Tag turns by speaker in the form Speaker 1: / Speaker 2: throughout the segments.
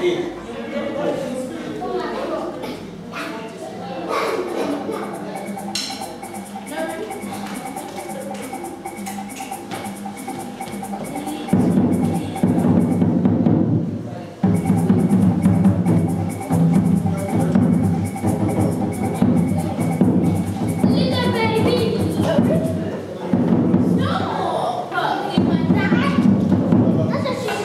Speaker 1: Little baby. No. Gimana? Masa sih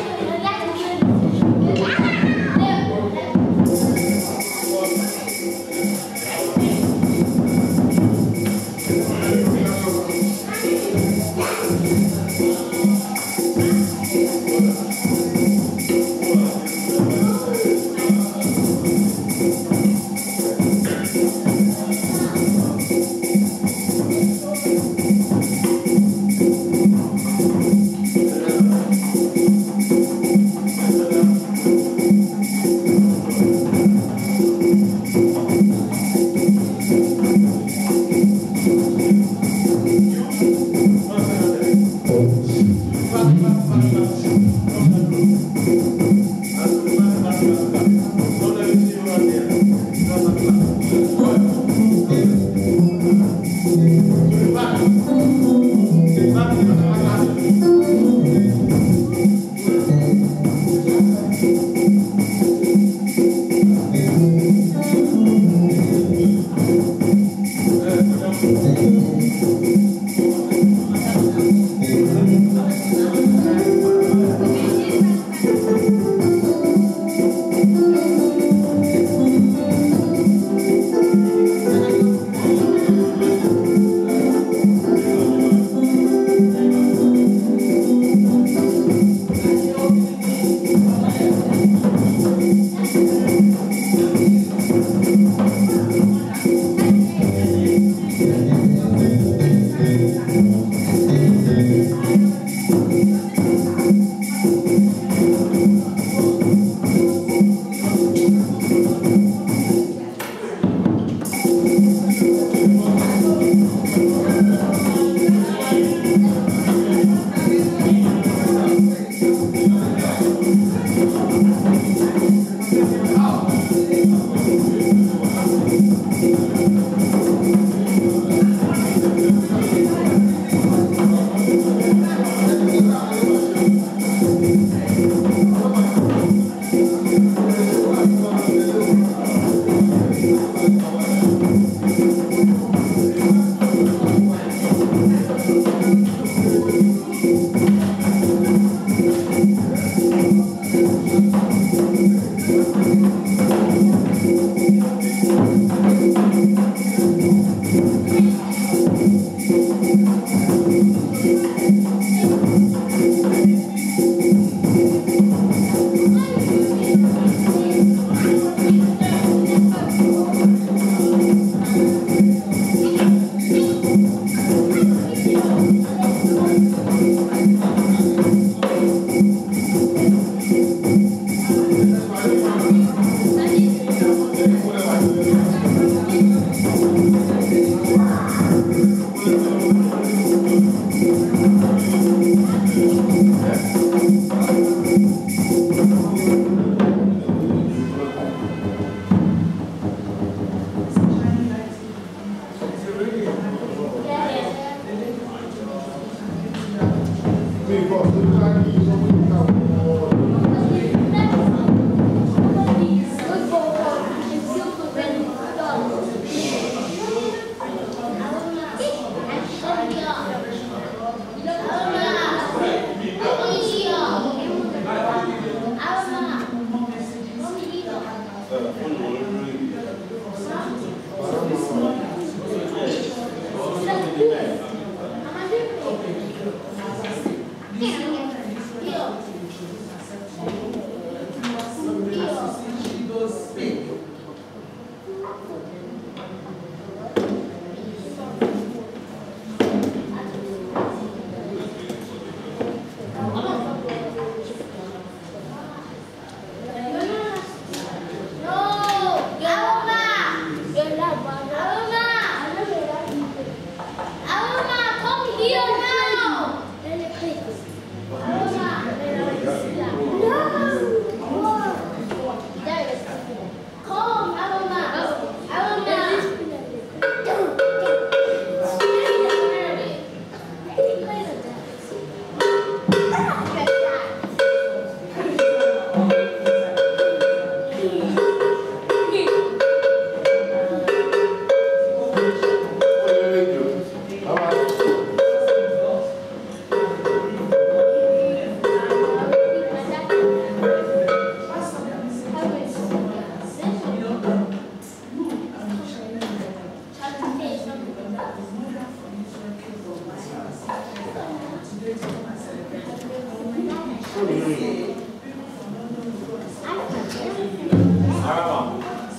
Speaker 2: Araba.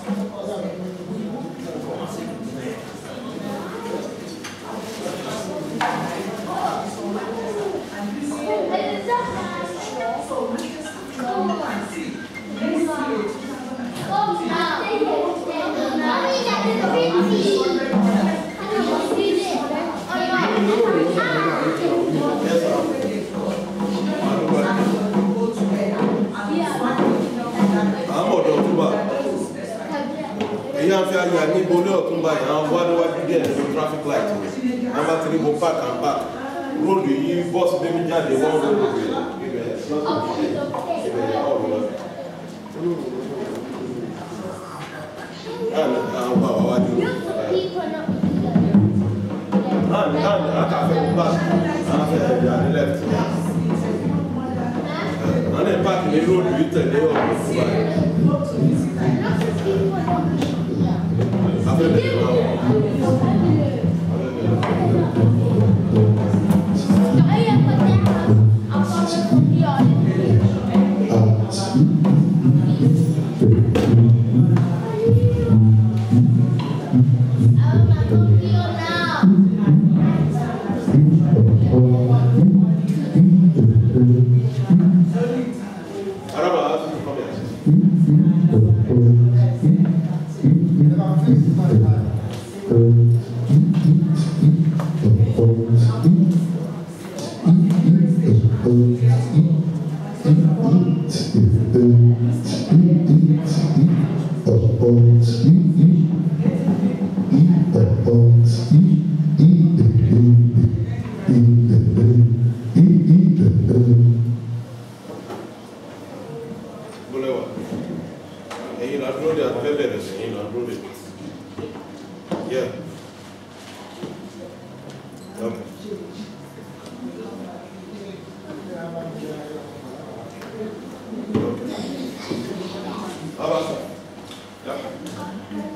Speaker 3: àwọn ọ̀dọ́ ọ̀túnba èyí à ń fi ayà ní ibo ní ọ̀túnba yìí àwọn wá níwájú díẹ̀ ní traffic light wọ́n bá ti ní mo park and park róòdù yìí bọ́ọ̀sì débi jáde wọ́n róòdù ibẹ̀ ibẹ̀ ibẹ̀ ọ̀rọ̀ lọ. Láàrin àwọn bá wa wájú. Láàrin láàrin àkàfẹ́ ń bá àfẹ́ ẹ̀dá ní left. Àwọn ẹ̀ park ní róòdù yìí tẹ̀lé ọ̀rọ̀ ọ̀túnba yìí. Afẹ́ bẹ̀rẹ̀ máa wọ̀. Araba, come here. Bọ́lẹ̀ wà. Ẹ̀yin là dúró de àtúfẹ́ bẹ̀rẹ̀ sí ẹ̀yin là dúró de. Yeah. Okay. Okay. Abasa. Yeah.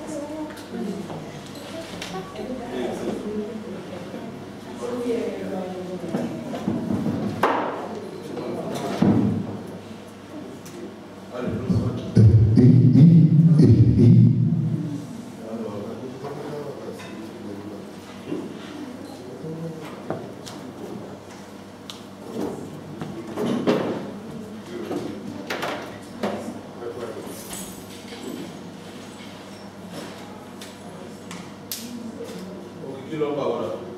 Speaker 3: Kí ló ń pa wọ́n náà?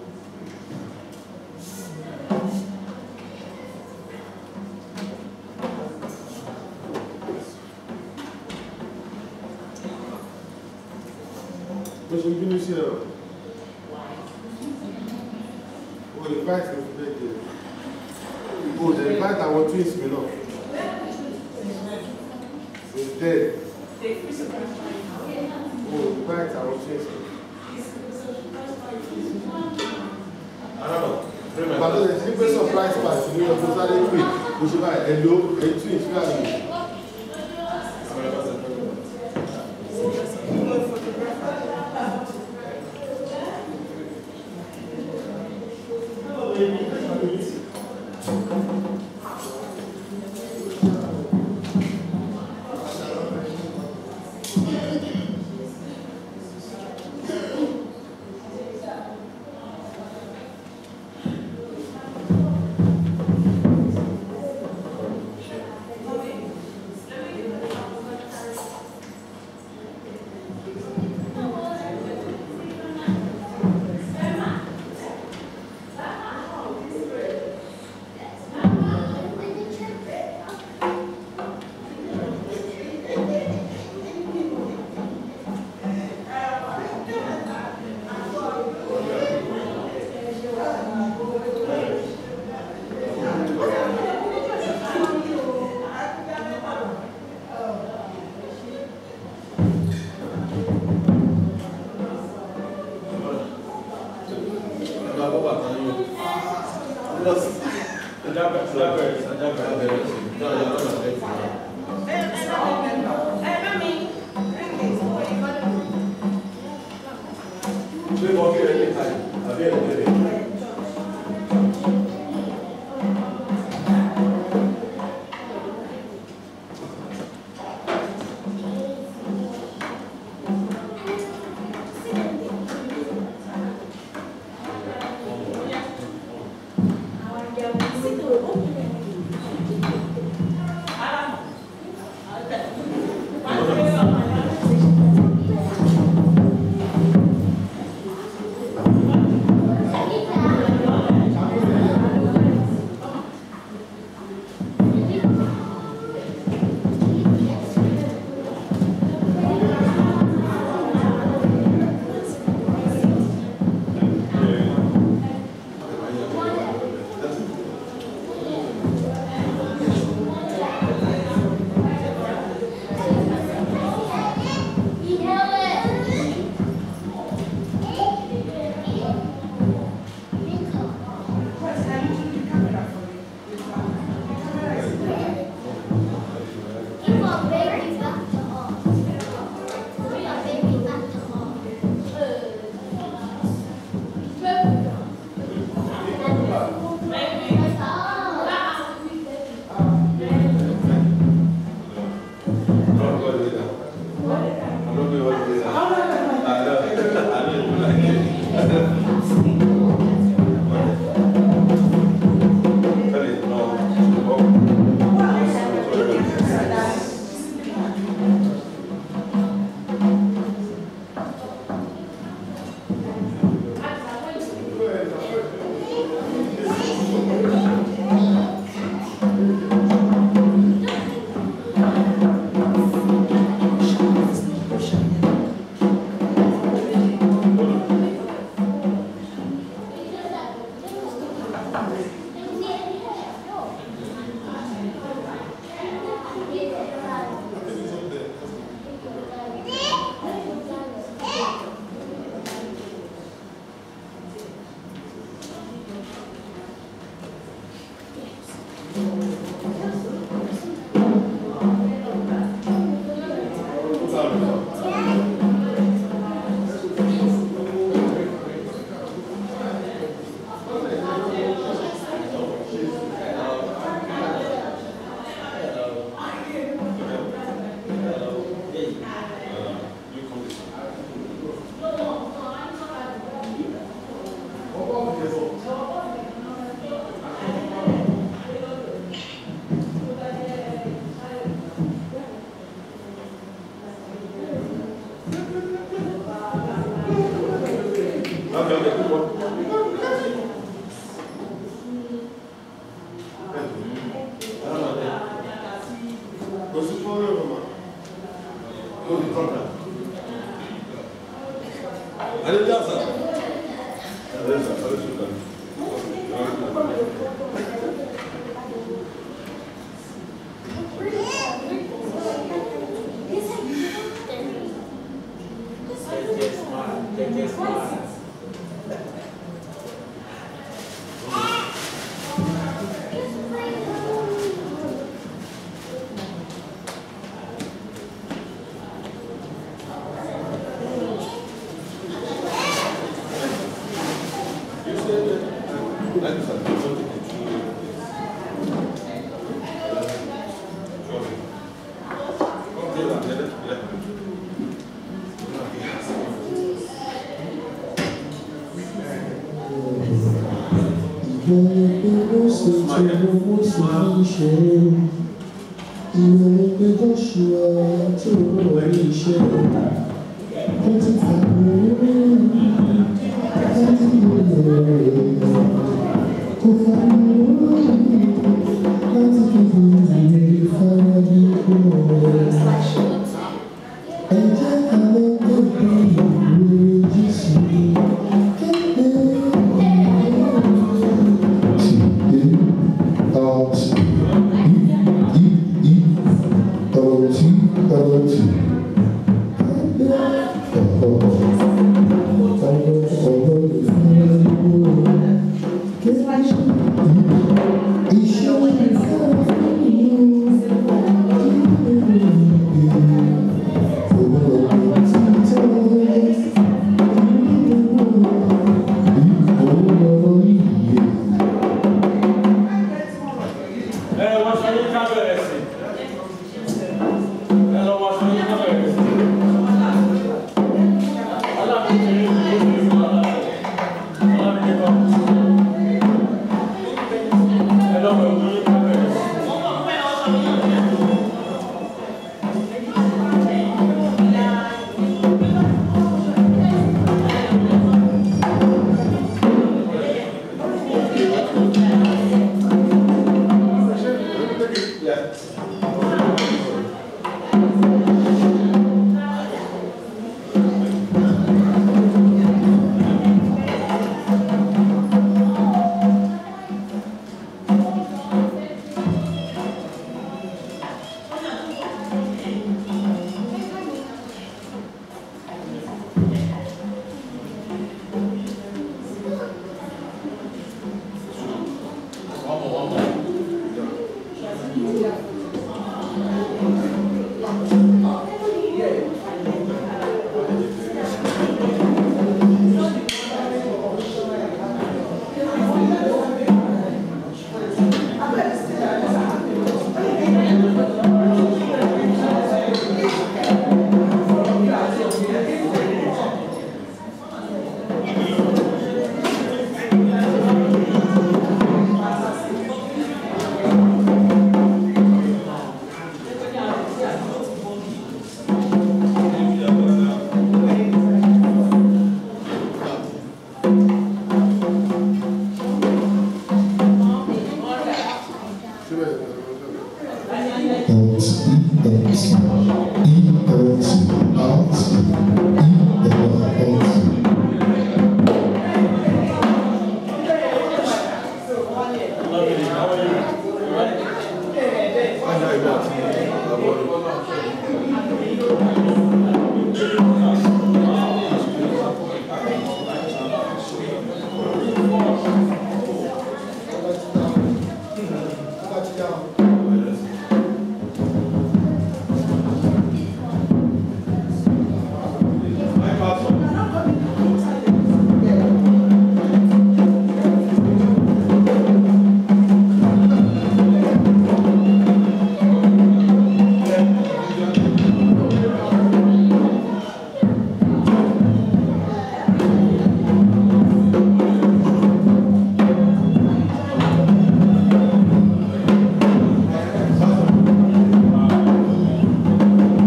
Speaker 4: bó ṣe bínú sí ẹ̀rọ o invite me today dey o dey invite àwọn twins mi náà is dead o invite àwọn twins mi.
Speaker 3: Araba. Bring my
Speaker 4: Ìgbàdo lè ṣe pé surprise party ní ọdún sáré pé o ṣe báyìí ẹ̀lò ẹ̀ twins mi àná.
Speaker 3: Okay, okay, good one.
Speaker 4: Kò sí fọ́nrán mama.
Speaker 3: No, the problem. Adéjà sà. Adéjà sà, lóṣù kan. Thank you, sir.
Speaker 2: ẹ wọ́n ṣe yín ká bẹ̀rẹ̀ sí ẹ lọ wọ́n ṣe yín ká bẹ̀rẹ̀ sí alábìíní yìí ló ń bí wọn alábìíní kan ẹ lọ wẹ̀ wọ́n yín ká bẹ̀rẹ̀ sí.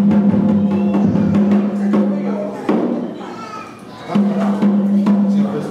Speaker 4: Thank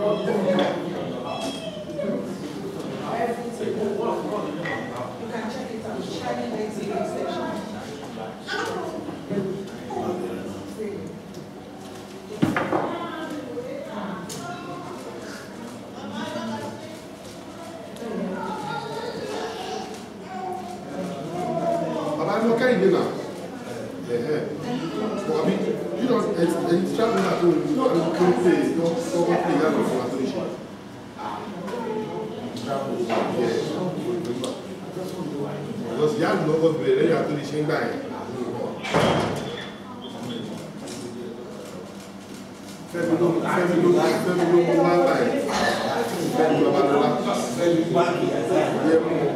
Speaker 4: Bàbá ní ọkẹ́ ìdè náà. Ẹ̀hẹ́. Bọ̀bí, you know, ẹ̀yìn tí travel náà tó ń lò àwọn tó ń pè é tó ń pè é yàtọ̀ fún àtúnṣe. Because ìyá àlùmọ́ kọ́ bẹ̀rẹ̀ lẹ́yìn àtúnṣe ń gbà yẹn. Fẹ́mi ló Fẹ́mi ló Fẹ́mi ló mú wá gbà yẹn. Fẹ́mi Babalọ́lá. Yẹ mú un.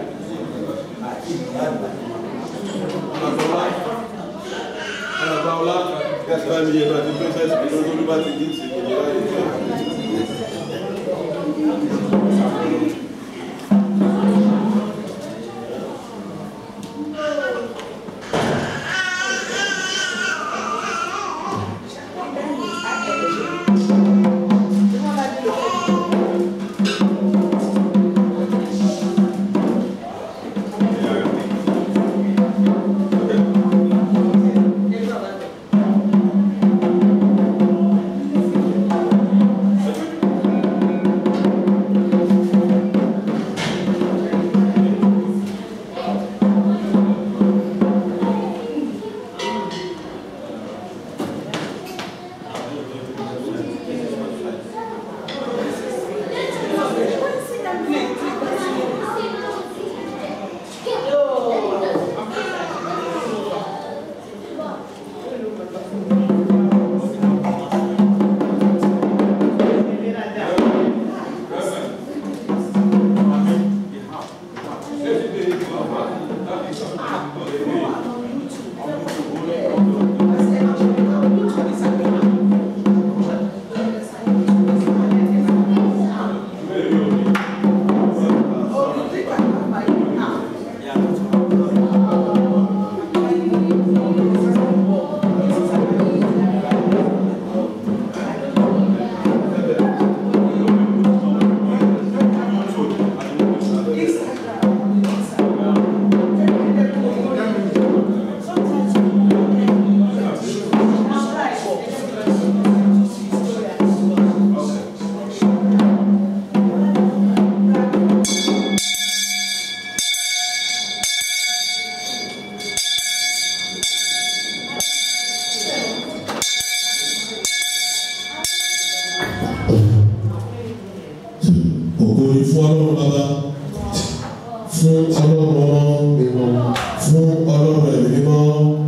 Speaker 3: Anabaola, gasta mi yẹn náà ti pẹ́sẹ́ sí ìlú tó bá ti dín sí ìjọba ìjọba.
Speaker 2: ògo ni fún ọlọ́run bàbá fún ọlọ́run ọmọ fún ọlọ́run ẹ̀mí mímọ́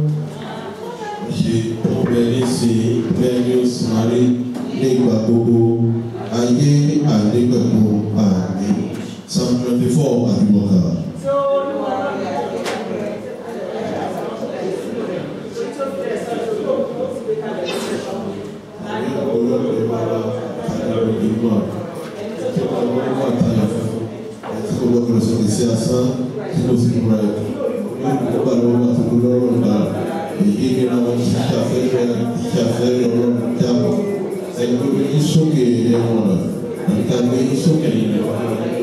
Speaker 2: ṣe ọbẹ̀ nísìnyí bẹ́ẹ̀ ni ó sì máa rí ní ìgbà gbogbo ayé àìnígbàgbọ́ àmì psalm twenty four àdúgbòkà. Ayé ọlọ́run ẹ̀mí bàbá àdúgbò ìgbìmọ̀ tí wọ́n wọ́n wà táyà fún tí kò gbọ́dọ̀ sọ̀rọ̀ sí asán tí kò sì múra ẹ̀ ní ìgbà lọ́wọ́ àti lọ́rọ̀ ńlá èyí ni àwọn ìṣàfẹ́rẹ́ ìṣàfẹ́rẹ́ ọlọ́run jábọ̀ ẹni tó ní sókè ẹ̀wọ̀n rẹ̀ níta ní sókè ẹ̀wọ̀n rẹ̀.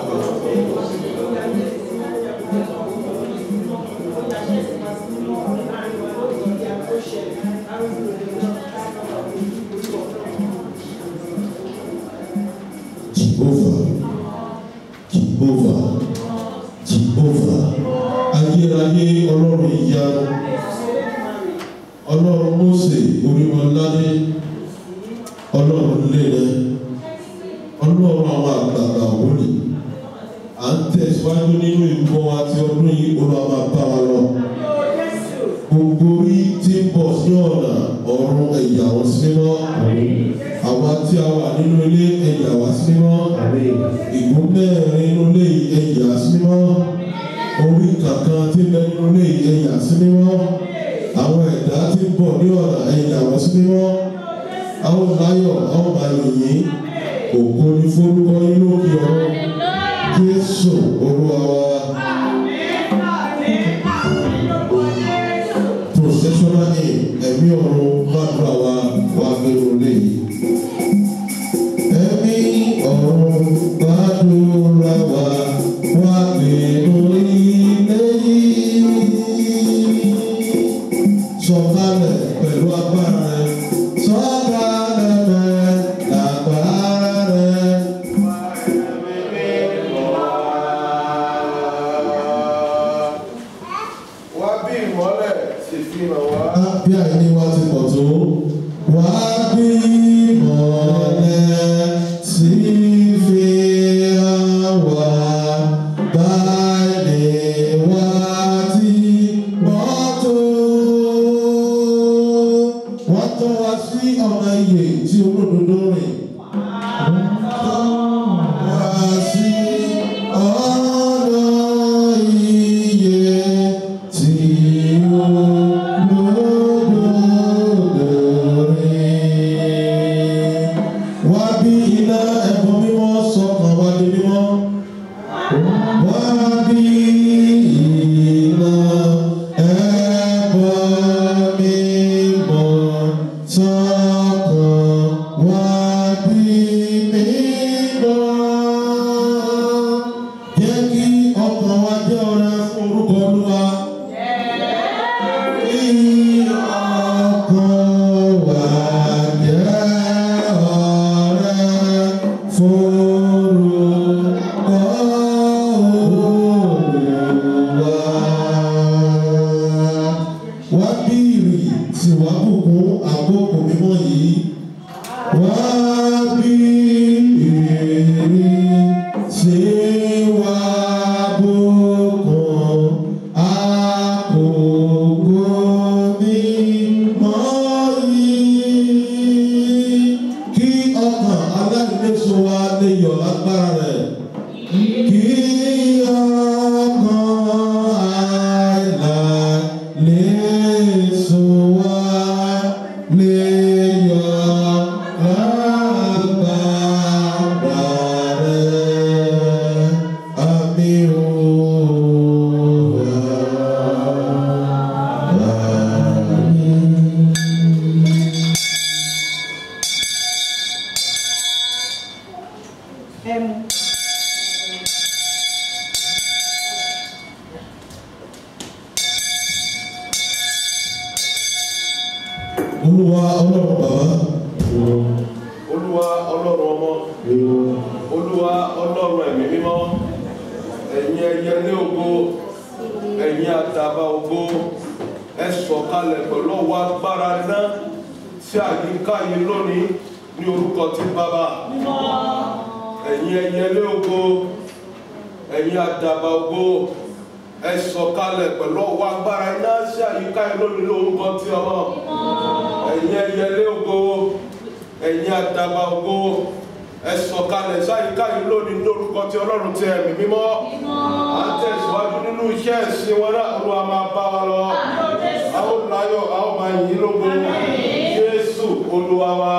Speaker 2: Jehovah, Jehovah, Jehovah, ayérayé ọlọ́run ìyanu, ọlọ́run Mósè orímọ̀ládé, ọlọ́run lélẹ̀, ọlọ́run àwọn àgbààgbà wòlíì. À ń tẹ̀síwájú nínú ìbọn àti ọdún yìí olúwa máa bá wa lọ. Gbogbo orí tí ń bọ̀ sí ọ̀nà ọ̀run ẹ̀yà wọn sí mímọ́. Àwa tí a wà nínú ilé ẹ̀yà wá sí mímọ́ ìgún mẹ́rin nínú ilé ẹ̀yà sí mímọ́ orí kankan tí ń bẹ nínú ilé ẹ̀yà sí mímọ́ àwọn ẹ̀dá tí ń bọ̀ ní ọ̀nà ẹ̀yà wọ́n sí mímọ́ àwọn láyọ̀ àwọn àyìnyín ògo ní forúkọ yín lókè ọ̀rọ̀ Jésù olúwa wa processional aim ẹ̀mí ọ̀run gbàdúrà wa wà gbẹ̀rù lé ẹ̀mí ọ̀run gbàdúrà wa wá nínú ilé yìí. Sọ̀kalẹ̀ pẹ̀lú agbára rẹ̀. Sọ̀kalẹ̀ rẹ̀ lágbára rẹ̀.
Speaker 3: Wá bí ìmọ́lẹ̀ sì fi hàn wá.
Speaker 2: bí àìní wa ti pọ̀ tó. Wá bí mọ̀lẹ́ sí fi hàn wá. Báyìí wá ti pọ̀ tó. Wọ́n tọ́ wa sí ọ̀nà ìyè tí olódodo rìn. Wá sí ọ̀nà ìyè tí olódodo rìn. Wá bí iná ẹ̀bùn mímọ́ sọ̀kan wá di mímọ́. Wá bí iná ẹ̀bùn mímọ́ sọ̀kan wá di mímọ́. Jẹ́ kí ọkàn wa jẹ́ ọrẹ fún orúkọ Olúwa. Kí ọkàn wa jẹ́ ọrẹ fún orúkọ Olúwa. Wá bí ìrì tí wá bùkún àkókò mímọ́ yìí. Wá bí ìrì tí wá bùkún àkókò mímọ́ yìí. Kí ọkàn aláìléso wa lè yọ̀ lágbára rẹ̀. Kí ọkàn aláìléso wa lè yọ̀ lágbára rẹ̀. Àmín o. Àmín.
Speaker 5: ẹmu
Speaker 2: Olúwa ọlọ́run bàbá.
Speaker 3: Olúwa ọlọ́run ọmọ. Olúwa ọlọ́run ẹ̀mí mímọ́. Ẹ̀yin ẹyẹlé ògo. Ẹ̀yin àdàbà ògo. Ẹ sọ̀kalẹ̀ pẹ̀lú ọwọ́ agbára náà sí àyíká yìí lónìí ní orúkọ tí bàbá. Ẹ̀yin ẹyẹlé ògo. Ẹ̀yin àdàbà ògo. Ẹ sọ̀kalẹ̀ pẹ̀lú ọwọ́ agbára náà sí àyíká yìí lónìí ní orúkọ tí ọmọ. Ẹ̀yin ẹyẹlé ògo ẹ̀yin àdàbà ògo ẹ sọ̀kalẹ̀ sáyíká yìí lónìí lórúkọ tí ọlọ́run ti ẹ̀mí mímọ́ à ń tẹ̀síwájú nínú iṣẹ́ ẹ̀sìn wọn náà olúwa máa bá wa lọ a ó láyọ̀ a ó máa yìn ín lógo jésù olúwa wa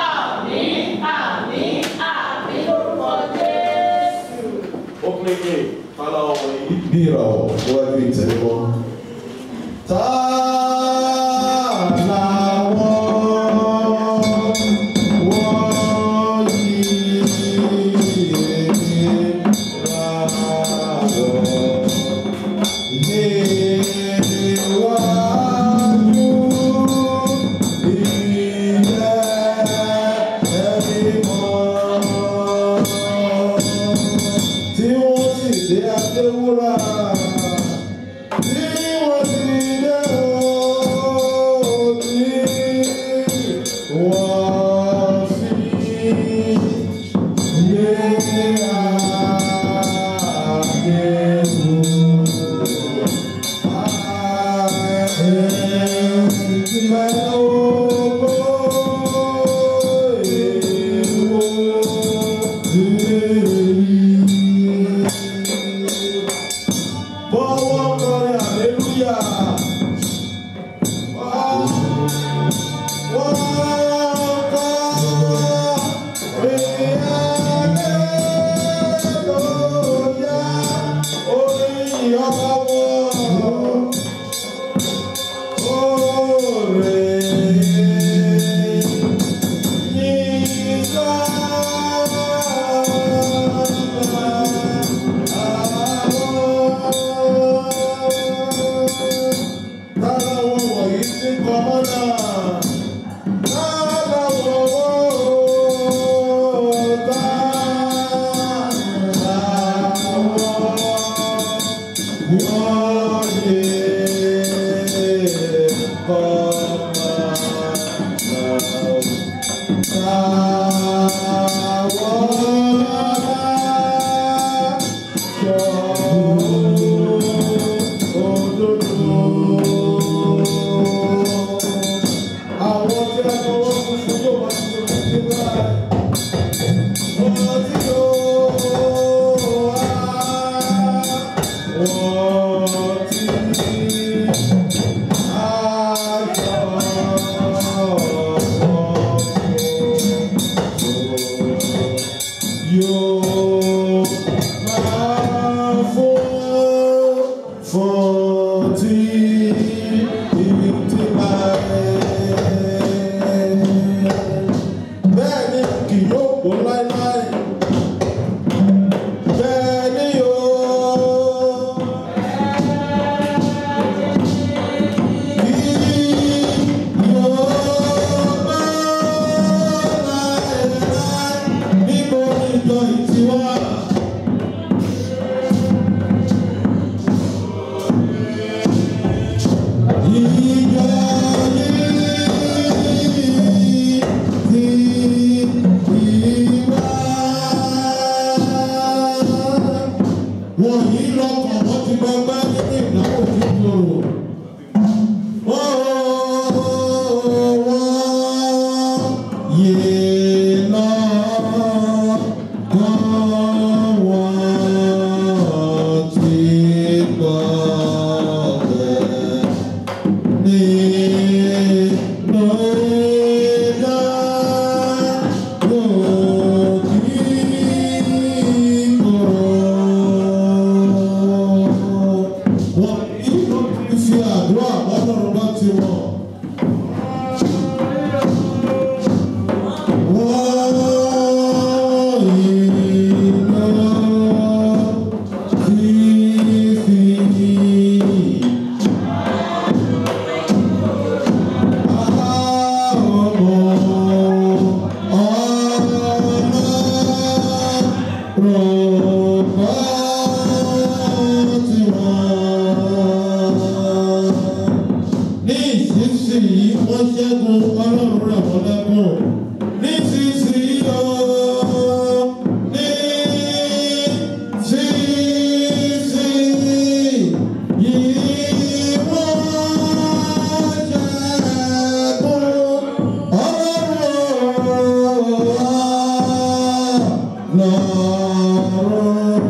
Speaker 3: opening game kálá ọmọ yìí.
Speaker 2: bí ìràwọ̀ níwájú ìtẹ̀lẹ́mọ́. Ta làwọn wọ̀nyí ìràwọ̀ níwájú ìtẹ̀lẹ́mọ́ tí wọ́n sì dé adéwúrà tí wọ́n sì dé tí ó máa fún fún tí ìtì máa bẹ́ẹ̀ ni kì yóò kó láéláé bẹ́ẹ̀ ni yóò. Wọ̀nyí lọ́kàn wọ́n ti gbọgbẹ́ nínú ìdáwó tó kúrò. Wọ́n ìlú fi àdúrà ọlọ́run bá ti wọ̀. Wọ́n ìlú fífi ní ìsinsìnyí wọ́n ṣẹ́gun ọlọ́run rẹ̀ wọ́n lẹ́kùn ní ìsinsìnyí o ní ìsinsìnyí wọ́n ṣẹ́gun ọlọ́run lọ́rùn.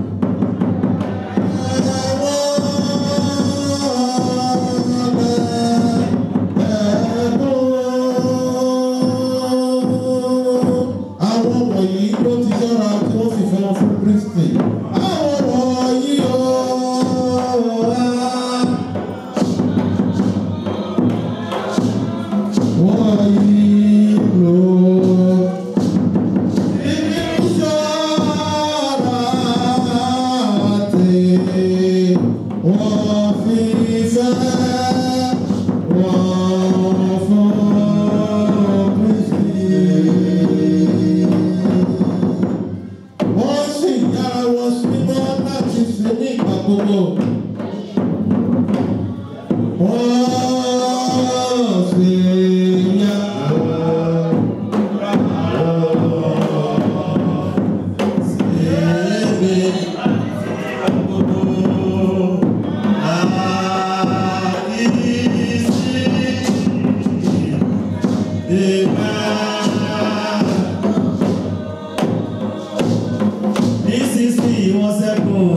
Speaker 2: Àwọn wọ̀nyí ló ti yára tí wọ́n sì fẹ́ràn fún Kristi. Àwọn wọ̀nyí ooo. Wọ̀nyí ló. Wọ́n sì yára.
Speaker 5: Nísinsìnyí wọ́n sẹ́kùn.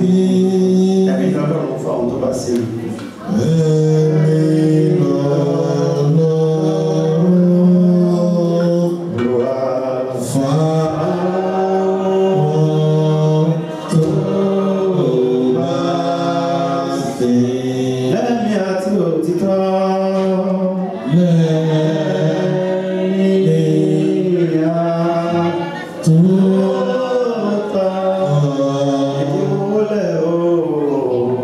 Speaker 5: Ẹ̀mí ọlọ́run fún àwọn tó bá sí rí. Olúwa lẹ́mí àti òtítọ́. Lẹ́mí àtúntà. Ìdíwọ́lẹ̀ ooo.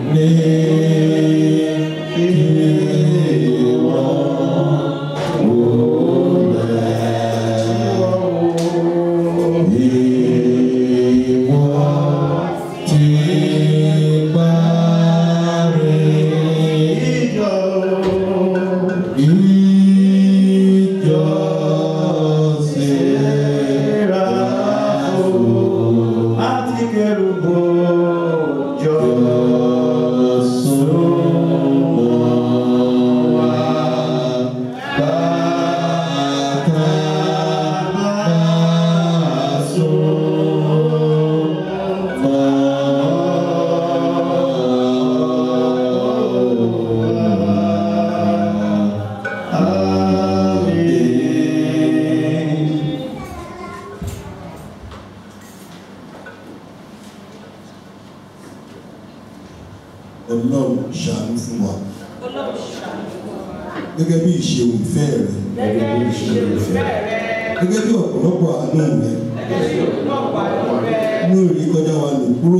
Speaker 2: ọlọ́run ṣàánú fún wa gẹ́gẹ́ bí ìṣeun ìfẹ́ rẹ̀ gẹ́gẹ́ bí ọ̀pọ̀lọpọ̀ àánú rẹ̀ ní òrí kọjá wa lò kúrò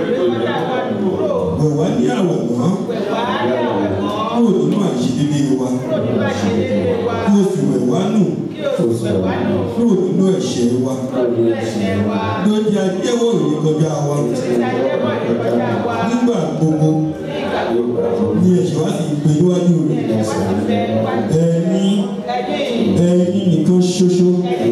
Speaker 2: wẹ̀ wá ní àwẹ̀ mọ́ kúrò nínú àìṣedédé wa kí o sì wẹ̀ wá nù kúrò nínú ẹ̀ṣẹ̀ wa ló jẹ́ ajẹ́wọ́ òrí kọjá wa nígbà gbogbo ní ẹ̀ṣẹ̀ wa sì gbé níwájú rẹ̀ ẹni ẹni nìkan ṣoṣo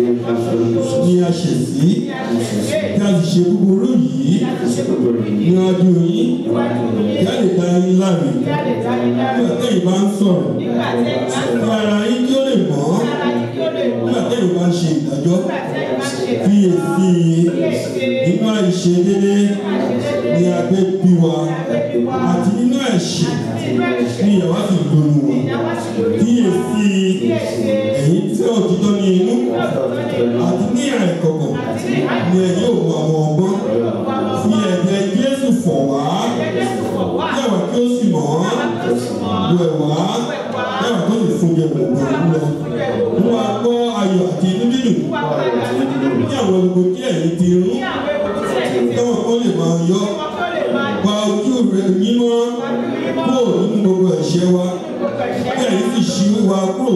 Speaker 2: ní a ṣẹ̀ sí kí a sì ṣe búburú yìí níwájú yín kí a lè dá yín láre nígbà tẹ́yìn bá ń sọ̀rọ̀ kí ara yín kí ó lè mọ́ nígbà tẹ́yìn bá ń ṣe ìdájọ́ fi èsì nínú àìṣedédé ní agbé bí wa àti nínú ẹ̀ṣẹ̀ ní ìyàwó sì lóyún wa kí èsì ẹ̀yìn tí òtítọ́ ní inú àti ní àìkọ̀kọ̀ ni ẹ̀yìn ò mọ àwọn ọgbọ́n fi ẹ̀jẹ̀ Jésù fọ̀ wá yàwá kí ó sì mọ̀ ọ́ wẹ̀ wá yàwá kó sì fún jẹ gbogbo lọ mú wa gbọ́ ayọ̀ àti inú dídùn ní àwọn gbogbo tí ẹ̀yìn ti rún káwọn kó lè máa yọ pa ojú rẹ̀ mímọ́ kúrò nínú gbogbo ẹ̀ṣẹ̀ wa kí ẹ̀yìn sì ṣí wa kúrò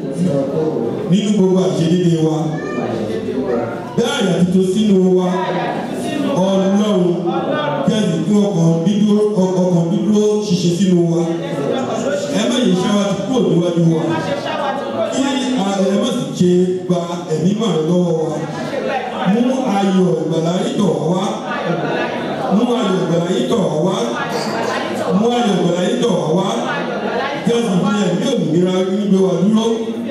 Speaker 2: nínú gbogbo àṣedédé wa bẹ́ àyà tuntun sínú wa ọlọ́run kẹ́sì kí ọkàn dídúró ọkàn dídúró ṣiṣẹ́ sínú wa ẹ má yẹ ṣáwá ti kúrò níwájú wa kí ẹ má sì ṣe gba ẹ̀mí màá lọ́wọ́ wa mú ayọ̀ ìgbàlá yìí tọ̀ wá mú ayọ̀ ìgbàlá yìí tọ̀ wá mú ayọ̀ ìgbàlá yìí tọ̀ wá kẹ́sì fi ẹ̀mí òmìnira gbígbé wa dúró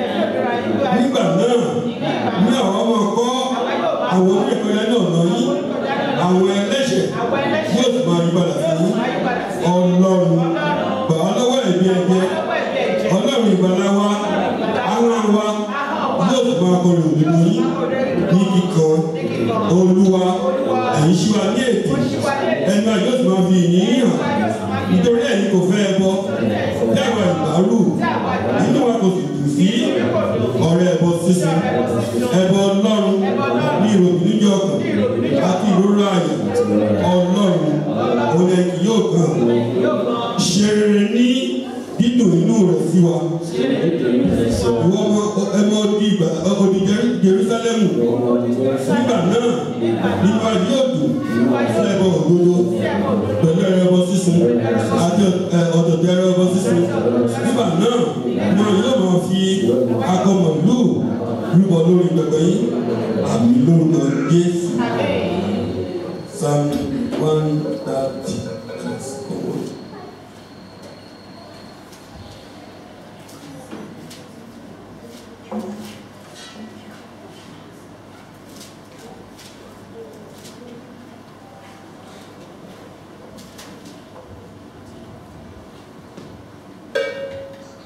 Speaker 2: nígbà náà ní àwọn ọmọ kọ́ àwọn oníkọ̀ọ́yá náà lọ yí àwọn ẹlẹ́ṣẹ̀ yóò sì máa yí padà sí ọlọ́run gbà á lọ́wọ́ ẹ̀mí ẹ̀jẹ̀ ọlọ́run ìgbàlá wa àwọn wa yóò sì máa kọrin òdodo yín ní kíkan olúwa ẹ̀yin ṣí wa ní ètò ẹnu àjọ sì máa fi ìyìn hàn nítorí ẹ̀yin kò fẹ́ ẹ bọ́ dáwọ̀ ìgbàlù nínú wa kò sì dùn sí ọ̀rẹ́ ẹbọ sísun ẹbọ ọlọ́run ní ìròyìn níjọ ọkàn àti ìrora àyà ọlọ́run òun ẹ̀ kì yóò kàn ṣe rere ní dídùn inú rẹ̀ sí wa ìwọ ọmọ ẹmọ odi ìgbà odi Jerúsálẹ́mù nígbà náà nínú ayé yóò dùn sí ẹbọ òdodo pẹ̀lú ẹbọ sísun àti ọ̀dọ̀dọ̀ ẹbọ sísun nígbà náà wọn yóò máa fi akọ màlúù rúbọ lórí pẹpẹ yín àmì lórúkọ Jésù psalm one thirty.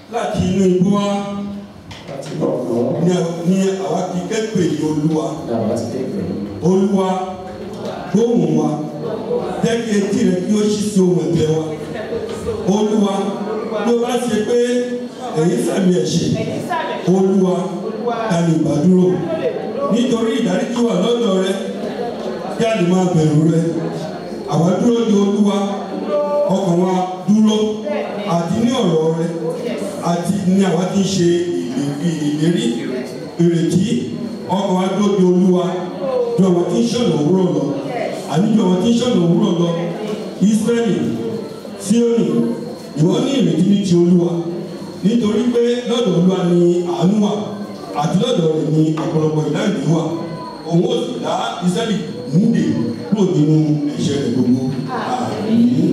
Speaker 6: láti inú igbó wa
Speaker 5: láti ọ̀gbọ́n
Speaker 6: ní ní àwa ti kẹ́pẹ́ yìí olúwa
Speaker 5: làwọn ti dé pẹ̀lú.
Speaker 6: olúwa gbóhùn wa jẹ́ kí etí rẹ kí ó ṣí sí ohun ẹ̀bẹ̀ wa olúwa bí o bá ṣe pé èyí sàmì ẹ̀ṣẹ̀ olúwa ta ni ìbádúró nítorí ìdáríjì wà lọ́dọ̀ rẹ kí a lè máa bẹ̀rù rẹ àwa dúró de olúwa ọkàn wa dúró àti ní ọ̀rọ̀ rẹ àti ní àwa ti ń ṣe ìlérí ìlérí ìrètí ọkàn wa dúró de olúwa ju àwọn tí ń ṣọ̀nà òwúrọ̀ lọ àní ju àwọn tí ń ṣọ̀nà òwúrọ̀ lọ Ísírẹ́lì Síónì ìwọ ní ìrètí ní ti olúwa nítorí pé lọ́dọ̀ olúwa ni àánú wà àti lọ́dọ̀ rẹ̀ ni ọ̀pọ̀lọpọ̀ ìdáǹdè wà òun ó sì dá Ísírẹ́lì múdè kúrò nínú ẹ̀ṣẹ̀ rẹ̀ gbogbo àmín.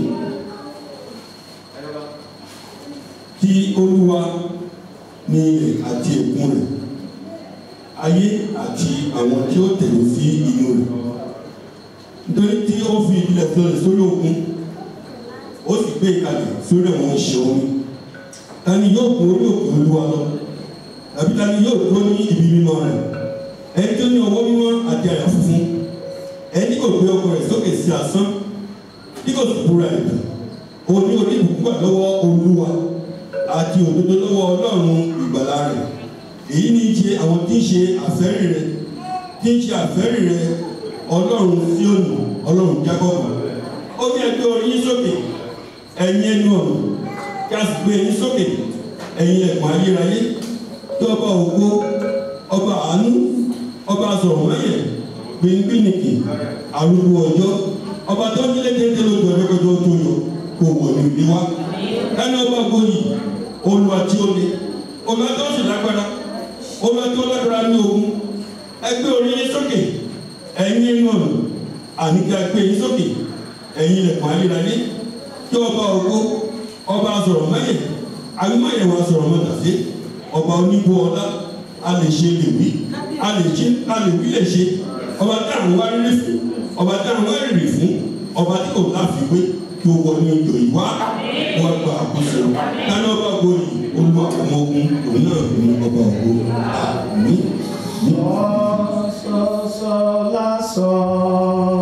Speaker 6: Ti olúwa ní ilẹ̀ àti ẹ̀kún rẹ̀ ayé àti àwọn tí ó tẹ̀lé sí inú rẹ̀ nítorí tí ó fi ilẹ̀ sọlẹ̀ sórí òkun ó sì gbé ìkàlẹ̀ sórí àwọn ìṣe omi ta ni yóò gun orí òkè olúwa lọ tàbí ta ni yóò dúró ní ibi mímọ́ rẹ̀ ẹni tó ní ọwọ́ mímọ́ àti àyà funfun ẹni kò gbé ọkọ rẹ̀ sókè sí asán tí kò sì búra ẹ̀dùn òní orí ìbùkún gbà lọ́wọ́ olúwa àti òdodo lọ́wọ́ ọlọ́run ìgbàlà rẹ̀ èyí ní í ṣe àwọn tí ń ṣe àfẹ́rí rẹ̀ tí ń ṣe àfẹ́rí rẹ̀ ọlọ́run Síónì ọlọ́run Jákọ́bù ó ní ẹgbẹ́ orí yín sókè ẹ̀yin ẹnu ọ̀nà kí a sì gbé yín sókè ẹ̀yin ẹ̀kọ́ ayérayé tí ọba ògo ọba àánú ọba sọ̀rọ̀mọ́yẹ̀ gbẹ̀ngbẹ̀nìkì arúgbó ọjọ́ ọba tó nílé téńté lójú ọjọ́ kọjọ́ tó yọ kó wọ̀ ní ìdí wa ẹni ọba gboyè olùwà tí ó le olùwà tó sì lágbára olùwà tó lágbára ní ogun ẹgbẹ́ orí yín sókè ẹ̀yin inú ọ̀nà àníkà gbé yín sókè ẹ̀yin ilẹ̀kùn ayérayé tí ọba ògo ọba sọ̀rọ̀ mẹ́yẹ̀ àgbẹ̀mọ̀yẹ̀ wa sọ̀rọ̀ mọ́tàfé ọba onígbó ọlá a lè ṣe lè wí a lè ṣe a lè wí lè ṣe ọba tí àwọn wá rí fún ọba tí àwọn wá rírì fún ọba tí kò láfiwé kí o wọ ní ọjọ́ ìwá wọn gba àkóso tani ọba ògo yìí olúwa ọmọ ogun òun náà ní ọba ògo àmín.
Speaker 5: Sọ́sọ́ lásán.